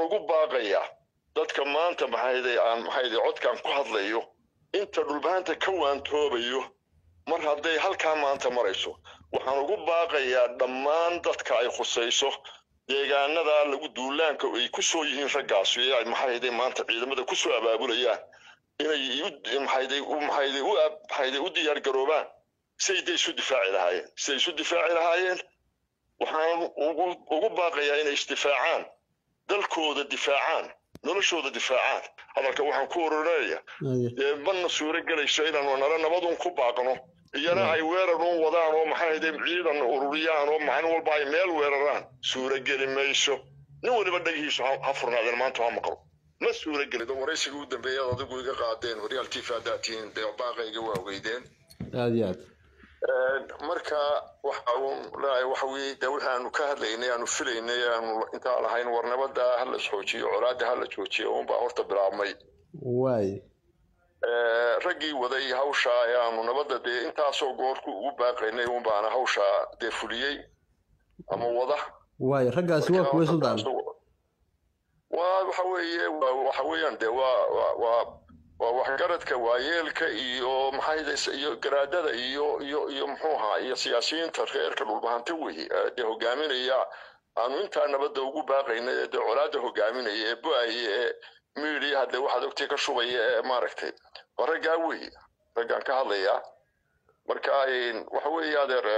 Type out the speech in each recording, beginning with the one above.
ugu baaqayaa dadka maanta maxayday aan maxayday codkan ku hadlayo inta dhulbahanta ka waantoobayo mar hadday halkaa maanta marayso waxaan ugu baaqayaa dhammaan dadka ay khusayso deegaanada lagu duulaanka ay ku soo yihiin raggaasi ee ay maxayday maanta ciidamada ku soo abaabulayaan inay maxayday maxayday u maxayday u diyaar garoobaan siday day isu difaaci lahaayeen siday isu difaaci lahaayeen waxaan ugu ugu baaqayaa inay isdifaacaan dalkooda difaacaan noloshooda difaacaan hadalka waxaan ku ururinaya dee mana suuro gelayso inaanu nala nabadun ku baaqno iyana ay weerar un wadaan oo maxayde ciidan ururiyaan oo maalin walba ay meel weeraraan suuro geli mayso nin waliba dhagihiisu ha furnaadeen maanta ha maqlo ma suuro gelid waraysiga u dambeeyaad adigu iga qaadeen horyaal tv haddaad tihiin dee baaqayga waa weydeen aad iyo aad marka waxa uun leeyahay waxa weeye dee wixii aanu ka hadlaynay aanu filaynay aanu intaan lahayn war nabada ha la joojiyo colaadda ha la joojiyo uunbaa horta bilaabmay waay raggii waday hawsha ayaanu nabadda dee intaasoo goorku ugu baaqaynay uunbaana hawsha dee fuliyey ama wada waay raggaasi waa kuwa suldaan waa waxa weeye waa waxa weeyaan dee waa waa waa waa waxgaradka waayeelka iyo maxay iyo garaadada iyo iyo iyo muxuu ahaa iyo siyaasiyiinta reerka dhulbahante wey dee hogaaminaya aanu intaa nabadda ugu baaqaynay ee dee colaadda hogaaminaya ee bu-aya ee miidiya haddee waxaad ogtay ka shubaya ee maaragtay waa raggaa wey raggaan ka hadlayaa marka waxa weeye adeer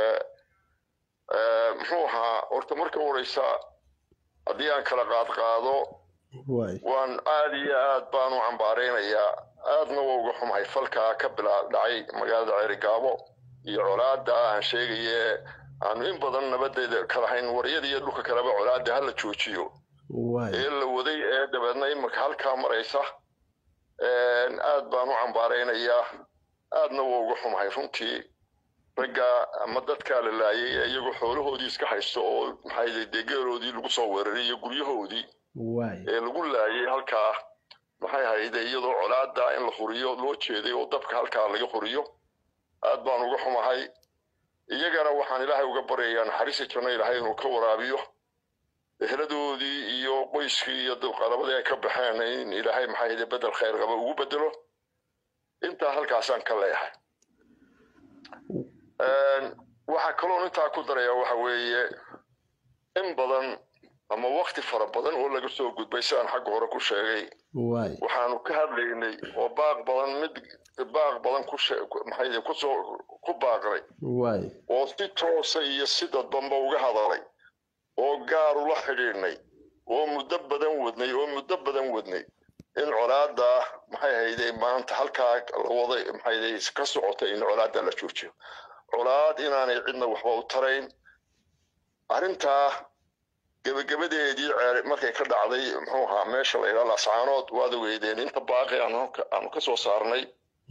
muxuu ahaa horta marka horeysa haddii aan kala qaad qaado waan aad iyo aad baan u cambaaraynayaa aadna waa uga xumahay falkaa ka bilaa dhacay magaalada ceerigaabo iyo colaada aan sheegaye aanu in badan nabadeeda kalahayn waryada iyo dhulka kaleba colaada hala joojiyo ee la waday ee dabeedna iminka halkaa maraysa aad baan u cambaaraynayaa aadna waa uga xumahay runtii ragga ama dadkaa la laayay ee iyagoo xoolahoodii iska haysto oo maxay dee geeloodii lagu soo weeraray iyo guryahoodii ee lagu laayay halkaa maxay hayde iyadoo colaada in la huriyo loo jeeday oo dabka halkaa laga huriyo aad baan uga xumahay iyagana waxaan ilaahay uga baryayaa naxariista janno ilaahay inuu ka waraabiyo eheladoodii iyo qoyskii iyo qalabadii ay ka baxeen in ilaahay maxay hayde bedel khayr qaba ugu bedelo intaa halkaasaan ka leeyahay waxaa kaloon intaa ku daraya waxa weeye in badan ama wakti fara badan oo laga soo gudbay sidaan xagga hore ku sheegay waxaanu ka hadlaynay oo baaq badan mid baaq badan maxay kusoo ku baaqnay oo si toosa iyo si dadbanba uga hadalay oo gaar ula xidhiidhnay oo muddo badan wadnay oo muddo badan wadnay in colaada maxay hayde maanta halkaa la waday maxay ka socotay in colaada la joojiyo colaad inaanay cidna waxba u tarayn arrintaa gebagabadeedii markay ka dhacday muxuu ahaa meesha la yidhaha lascaanood waad ogeydeen inta baaqi aanu ka soo saarnay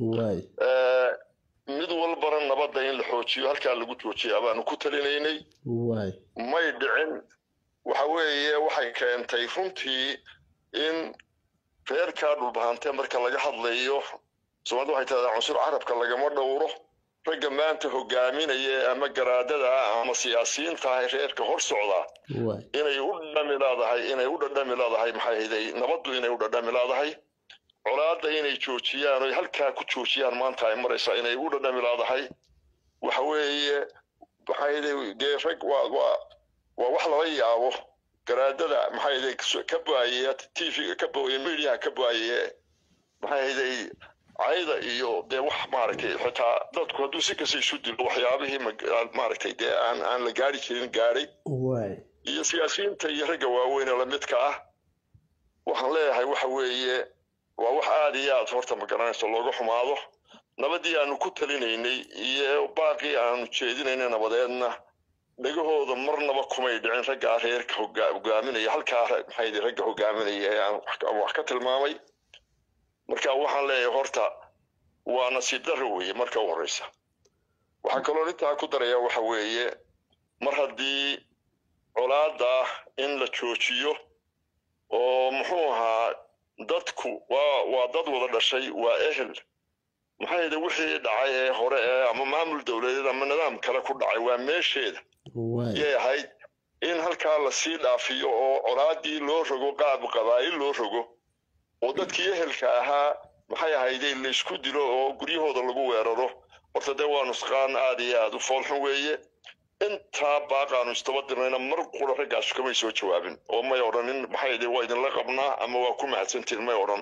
mid walbana nabadda in la xoojiyo halkaa lagu joojiyaa baanu ku talinaynay may dhicin waxa weeye waxay keentay runtii in reerkaa dhulbahante marka laga hadlayo soomaalida waxay tahdaa cunsur carabka lagama dhowro ragga maanta hogaaminaya ama garaadada ama siyaasiyiinta ah reerka hor socdaa inay u dhadhami leedahay inay u dhadhami leedahay maxay hayday nabaddu inay u dhadhami leedahay colaadda inay joojiyaan oy halkaa ku joojiyaan maanta ay maraysaa inay u dhadhami leedahay waxa weeye maxay hayday dee rag waa waa waa wax lala yaabo garaadada maxay hayday ka baayaya t v ka booya mediaha ka baayaye maxay hayday cayda iyo dee wax maaragtay xitaa dadku hadduu si kasta isu dilo waxyaabihii maaragtay dee aan aan la gaari jirin gaadhay iyo siyaasiyiinta iyo ragga waaweyn ee lamidka ah waxaan leeyahay waxa weeye waa wax aad iyo aad horta magaranayso looga xumaado nabadii aanu ku talinaynay iyo baaqii aanu jeedinaynay nabadeedna dhegahooda marnaba kumay dhicin raggaa reerka hogaaminaya halkaa maxay ragga hogaaminaya ee aan wax ka tilmaamay marka waxaan leeyahay horta waa nasiib darro weeye marka u horeysa waxaa kaloo intaa ku daraya waxa weeye mar haddii colaada in la joojiyo oo muxuu ahaa dadku waa waa dad wada dhashay waa ehel maxay yidhi wixii dhacay ee hore ee ama maamul dowladeed ama nidaam kale ku dhacay waa meesheeda yay ahayd in halkaa lasii dhaafiyo oo colaadii loo rogo qaab qabaa'il loo rogo oo dadkii ehelka ahaa maxay ahayde laysku dilo oo guryahooda lagu weeraro horta dee waa nusqaan aad iyo aad u foolxun weeye intaa baaqaanu istaba dirnayna mar qura raggaasu kamay soo jawaabin oo may odhanin maxay de waa idinla qabnaa ama waa ku mahadsantiin may odhan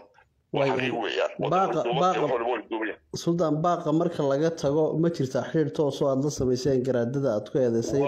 suldaan baaqa marka laga tago ma jirta xiriir toosoo aad la samayseen garaadada aad ku eedaysay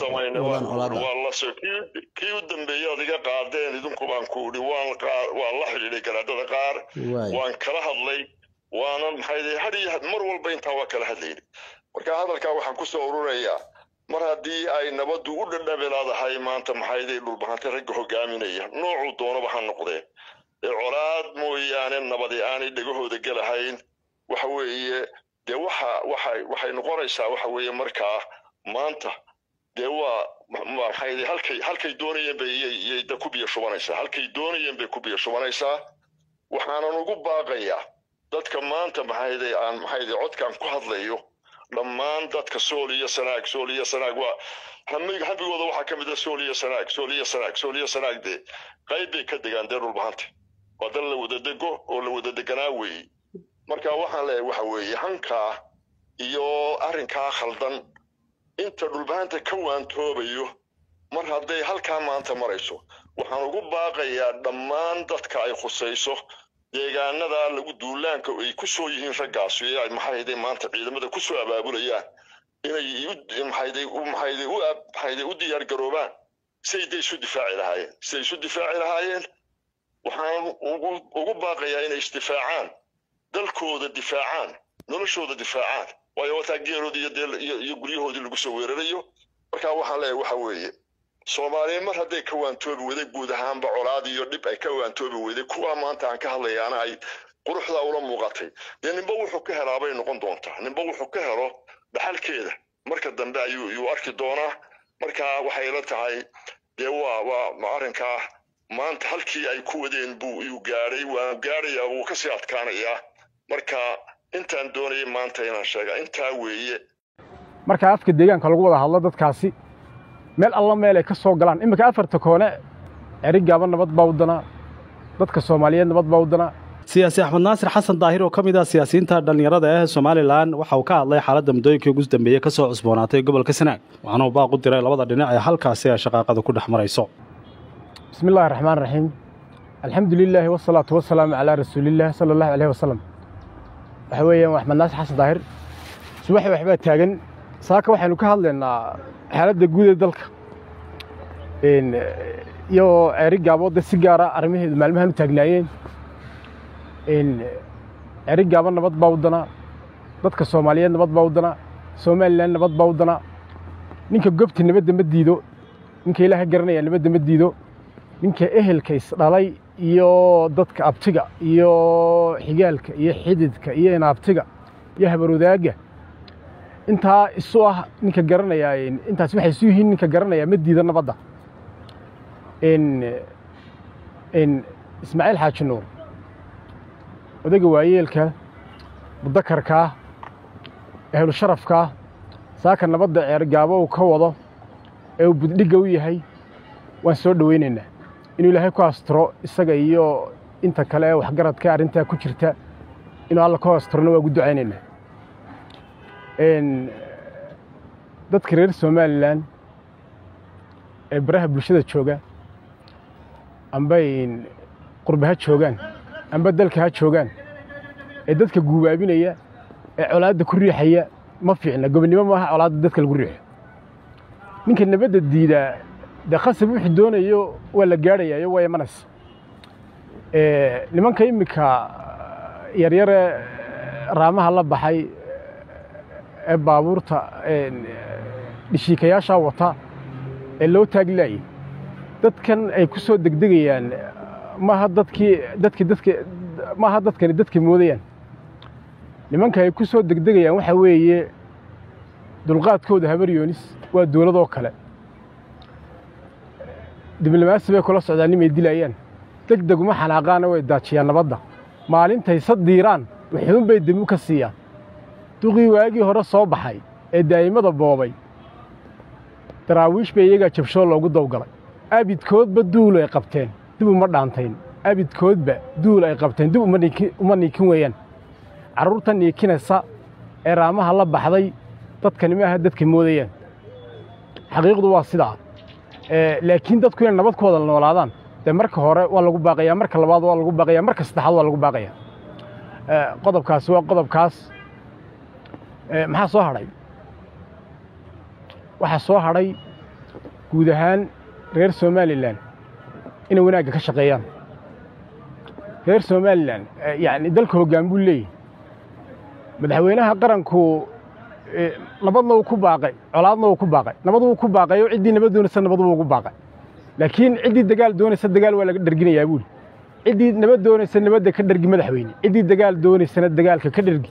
kii u dambeeyey aad iga qaadeen idinku baan ku idhi waan la xidhiidhay garaadada qaar waan kala hadlay waana maxay hadiyo mar walba intaa waa kala hadlayna marka hadalkaa waxaan kusoo ururayaa mar haddii ay nabaddu u dhadhabilaadahay maanta maxayday dhulbahantay ragga hogaaminaya noocuu doonaba ha noqdee ee colaad mooyaane nabadi aanay dhegahooda gelahayn waxa weeye dee waxa waxay waxay noqonaysaa waxa weeye markaa maanta dee waa maxay halkay halkay doonayeen bay iyay da ku biyo shubanaysaa halkay doonayeen bay ku biyo shubanaysaa waxaanan ugu baaqayaa dadka maanta maxayday aan maxayday codkaan ku hadlayo dhammaan dadka sool iyo sanaag sool iyo sanaag waa habigooda waxaa ka mid ah sool iyo sanaag sool iyo sanaag sool iyo sanaag dee qayb bay ka degaan dee dhulbahanta waa dal la wada dego oo la wada deganaa weeye marka waxaan leeyahay waxa weeye hankaa iyo arrinkaa khaldan inta dhulbahanta ka waantoobayo mar hadday halkaa maanta marayso waxaan ugu baaqayaa dhammaan dadka ay khusayso deegaanada lagu duulaanka ay ku soo yihiin raggaasi ee ay maxayday maanta ciidamada ku soo abaabulayaan inay maxayday maxayday u maxayday u diyaar garoobaan siday day isu difaaci lahaayeen siday isu difaaci lahaayeen waxaan ugu ugu baaqayaa inay isdifaacaan dalkooda difaacaan noloshooda difaacaan waayo wataa geeroodii iyo dee iyo guryahoodii lagu soo weerarayo marka waxaan leeyahay waxa weeye soomaaliya mar hadday ka waantoobi weyday guud ahaanba colaad iyo dhib ay ka waantoobi weyday kuwaa maanta aan ka hadlayaana ay quruxda ula muuqatay dee ninba wuxuu ka helaa bay noqon doontaa ninba wuxuu ka helo dhaxalkeeda marka dambe ayuu yuu arki doonaa marka waxay la tahay dee waa waa arrinkaa maanta halkii ay ku wadeen buu yuu gaadhay waa gaadhayaa wuu kasii adkaanayaa marka intaan doonayay maanta inaan sheega intaa weeye marka afka deegaanka lagu wada hadlo dadkaasi meel alla meel ay ka soo galaan iminka afarta koone erigaaba nabad baa wadanaa dadka soomaaliyeed nabad baa wadanaa siyaasi axmed naasir xasan daahir oo ka mid ah siyaasiyiinta dhallinyarada ee somalilan waxa uu ka hadlay xaaladda muddooyinkii ugu dambeeyey ka soo cusboonaatay gobolka sanaag waxaana uu baaq u diray labada dhinac ee halkaasi ay shaqaaqada ku dhex marayso bismi illaahi raxmaan raxiim alxamdu lilaahi wasalaatu wasalaamu calaa rasuulillaah sala allahu caleyhi wasalam waxa weeyaan axmed naasir xasan daahir subaxi waxbaa taagan saaka waxaynu ka hadlaynaa xaaladda guud ee dalka iyo ceeri gaaboodda si gaara arrimaheedu maalmahan u taagnaayeen ceeri gaabo nabad baa wadanaa dadka soomaaliyeed nabad baa wadanaa somalilan nabad baa wadanaa ninka gobta nabadda ma diido ninka ilaaha garanaya nabadda ma diido ninka ehelka isdhalay iyo dadka abtiga iyo xigaalka iyo xididka iyo inaabtiga iyo habarwadaagga intaa isu ah ninka garanayaa intaas waxay isu yihiin ninka garanayaa ma diida nabadda ismaaciil xaaji nuur odayga waayeelka mudakarkaa ehlu sharafkaa saaka nabadda ceergaabo uu ka wado ee uu buddhigga u yahay waan soo dhowaynaynaa inuu ilaahay ku astiro isaga iyo inta kale ee waxgaradka arrintaa ku jirta inuu alla ku astirona waa ugu ducaynaynaa dadka reer somalilan ee baraha bulshada jooga amba qurbe ha joogaan amba dalka ha joogaan ee dadka guubaabinaya ee colaadda ku riixaya ma fiicna gobonnimo maaha colaadda dadka lagu riixo ninka nabadda diidaa dee khasab wuxuu doonayo waa la gaadhayayo waa imanaysa nimanka iminka yaryare raamaha la baxay ee baabuurta dhishiikayaashaa wata ee loo taaglaayay dadkan ay ku soo degdegayaan maaha dadkii dadki dadki maaha dadkani dadka moodayaan nimanka ay ku soo degdegayaan waxaa weeye dulqaadkooda habaryoonis waa dowladoo kale diblomaasi bay kula socdaan nimay dilayaan deg deg uma xanaaqaana way daajiyaan nabadda maalintay sadiiraan wuxuun bay demu ka siiyaan duqii waagii hore soo baxay ee daa'imada boobay daraawiish bay iyagaa jabshoo loogu dawgalay abidkoodba duul ay qabteen dib uma dhaantayn abidkoodba duul ay qabteen dib uma niikin weeyaan carruurta niikinaysa ee raamaha la baxday dadkani maaha dadka moodayaan xaqiiqdu waa sidaa laakiin dadku inay nabad ku wada noolaadaan dee marka hore waa lagu baaqayaa marka labaad waa lagu baaqayaa marka saddexaad waa lagu baaqayaa qodobkaasi waa qodobkaas maxaa soo hadhay waxaa soo hadhay guud ahaan reer somalilan inay wanaagga ka shaqeeyaan reer somalilan yacni dalka hoggaan buu leeyahy madaxweynaha qaranku nabadna wuu ku baaqay colaadna wuu ku baaqay nabad wuu ku baaqay oo ciddii nabad doonaysa nabad wuu ugu baaqay laakiin ciddii dagaal doonaysa dagaal waa laga dherginayaa buuli ciddii nabad doonaysa nabadda ka dhergi madaxweyne ciddii dagaal doonaysana dagaalka ka dhergi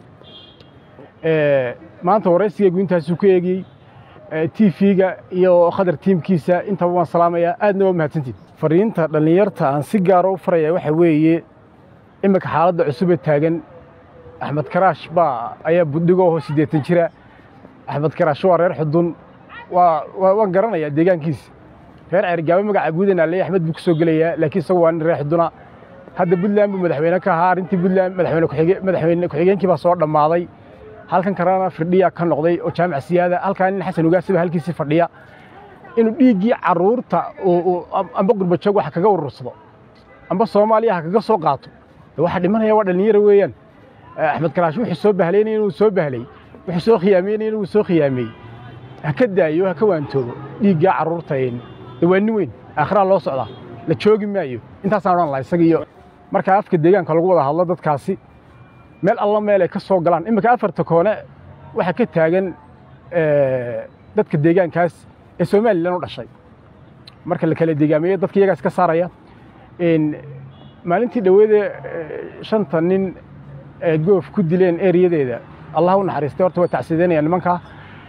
maanta waraysigaygu intaasuu ku eegiyey t v-ga iyo khadar tiimkiisa intaba waan salaamayaa aadna waa mahadsantiid fariinta dhallinyarta aan si gaaro u faraya waxa weeye iminka xaaladda cusubee taagan axmed karaash baa ayaa buddhigooho siddeetan jira axmed karaash waa reer xudun waa waan garanayaa deegaankiisa reer ceergaabo magaca guudan aley axmed buu ku soo gelayaa laakiin isagu waa nin reer xuduna hadda puntland buu madaxweyne ka ahaa arrintii puntland madaxweyne ku-xigeenkii baa soo dhammaaday halkan kalena firdhiya ka noqday oo jaamac siyaada halkaa nin xasan ugaasiba halkiisii fadhiya inuu dhiiggii carruurta amba qurbajoog wax kaga urursado amba soomaaliya ha kaga soo qaato waxa dhimanaya waa dhallinyaro weeyaan axmed karaash wuxuu soo bahlaynaya inuu soo bahlay wuxuu soo khiyaameynaya inuu soo khiyaameeyey ha ka daayo ha ka waantoobo dhiiggaa carruurta de waa nin weyn aakhiraa loo socdaa la joogi maayo intaasaan odhan laha isaga iyo markaa afka deegaanka lagu wada hadlo dadkaasi meel alla meel ay ka soo galaan iminka afarta koone waxaa ka taagan dadka deegaankaas ee somalilan u dhashay marka la kala deegaameeyo dadka iyagaas ka saaraya maalintii dhoweedee shanta nin ee goof ku dileen ereyadeeda allah u naxariistay horta waa tacsiideynaya nimankaa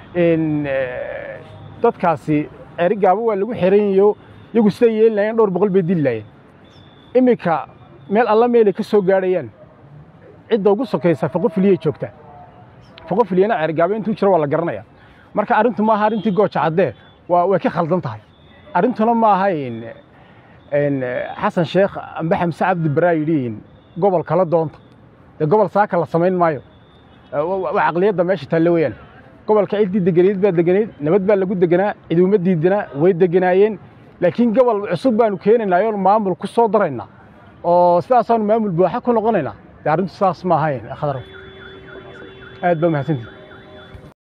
dadkaasi ceeri gaabo waa lagu xeranyayo iyagu siday yeeli laayeen dhowr boqol bay dili laayeen iminka meel alla meelay ka soo gaadhayaan cidda ugu sokaysa faqofiliyay joogtaa faqofiliyana ceergaabo intuu jiro waa la garanaya marka arrintu maaha arrintii gooja caddee waa way ka khaldan tahay arrintuna ma aha xasan sheekh amba xamse cabdi baraa yidhi gobol kala doonta dee gobol saaka la samayn maayo waa caqliyadda meesha taalle weeyaan gobolka ciddii deganeed baa deganeed nabad baa lagu deganaa cid uma diidanaa way deganaayeen laakiin gobol cusub baanu keenaynaa oo maamul ku soo daraynaa oo sidaasaanu maamul buuxa ku noqonaynaa dee arrintu saas ma ahayn khadar aad baa mahadsantihi